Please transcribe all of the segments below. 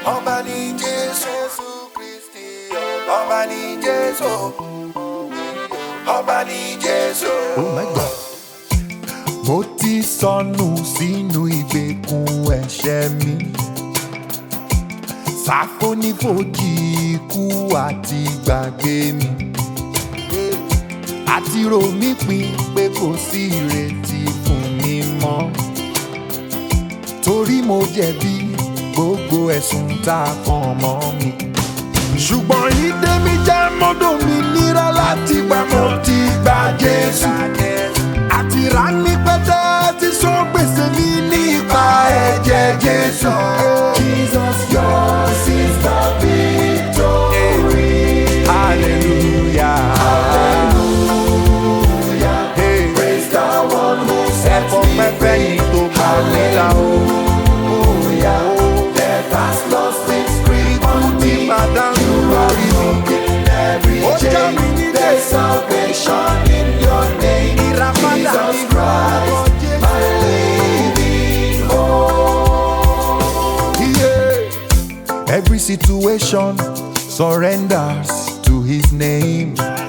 ọba ní jésù kristi ọba ní jésù ọba ní jésù. Oh my God. Mo ti sọnù sínú ìgbèkùn ẹ̀ṣẹ̀ mi. Sáfónífojì ikú àti gbàgbé mi. Àti rò mí pin pé kò sí ìrètí fún mi mọ́. Torí mo jẹ̀bi gbogbo ẹ̀sùn tá a kàn mọ́ mi. Ṣùgbọ́n ìdè mi jẹ́ mọ́dọ̀ mi nira láti gbà mo ti gba Jésù àti rà ní pẹ́tẹ́ tí sọ gbèsè mi nípa ẹ̀jẹ̀ Jésù. Jesus yours is the victory. Hallelujah. Hallelujah. Hey. Praise the one who set me free. Hallelujah. Death has lost its grip on me. You are broken every Ó já chain. mi nílé. There's salvation in your name. Ìràpadà Jesus ní Christ, orúkọ Jésù. my living hope. Yeah. Every situation surrenders to his name.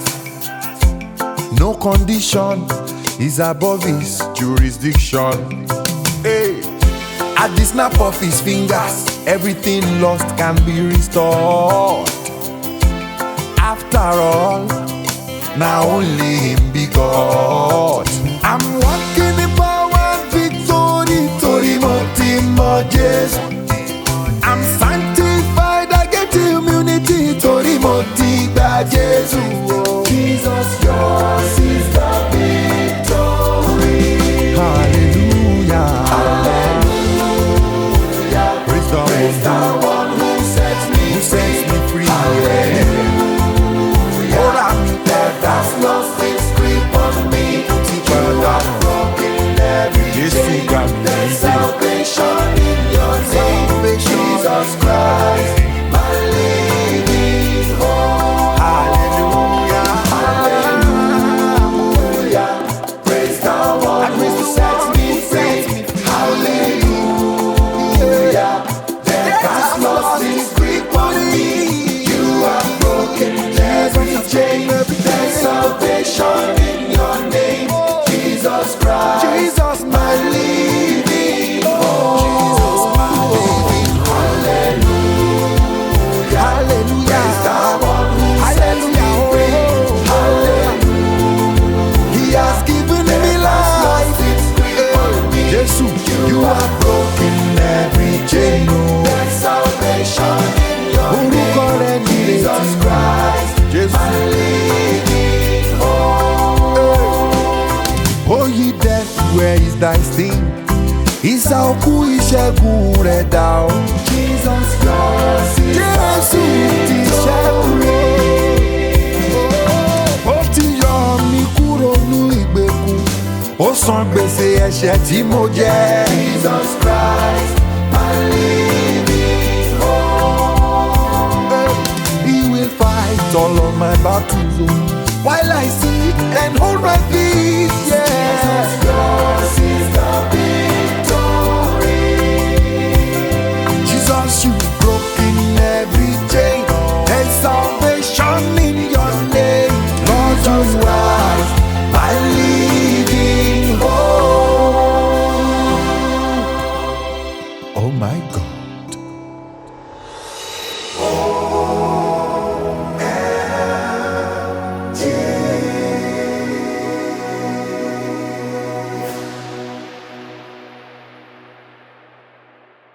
No condition is above his jurisdiction. Hey. At the snap of his fingers, everything lost can be restored. After all, now only him be God. I'm walking in power and victory, Tori Motimo Jesus. I'm sanctified, I get immunity, Tori Motiba Jesus. Jesus, yours is the victory. Hallelujah. Hallelujah. Praise the, Praise the one who sets me, who sets me free. Hallelujah. Ora mi death has lost its grip on me. You have broken every Jésù chain. gbà mí There's níbẹ̀. salvation in your name. Jesus Christ, my living hope. Hallelujah. Hallelujah. Praise the one who sets me free. Hallelujah. Death has lost its grip on me. You have broken every chain. There's salvation in your name. Jesus Christ. Jesus, my living hope. Jesus, my living Hallelujah. Hallelujah. Praise the one who sets me free. Hallelujah. He has given me life. Jesus, you have broken every chain. There's salvation in your name. Jesus Christ, my living hope. Oh, ye death, where is thy sting? Ìsà òkú ìṣẹ́gun rẹ̀ dà ọ́. Jesus yours is Jésù ti ṣẹ́gun rẹ̀. Ó ti yọ mí kúrò ní ìgbèkùn. Ó san gbèsè ẹ̀ṣẹ̀ tí mo jẹ. Jesus Christ, my living hope. He will fight all of my battles. oh, While I sit and hold my peace.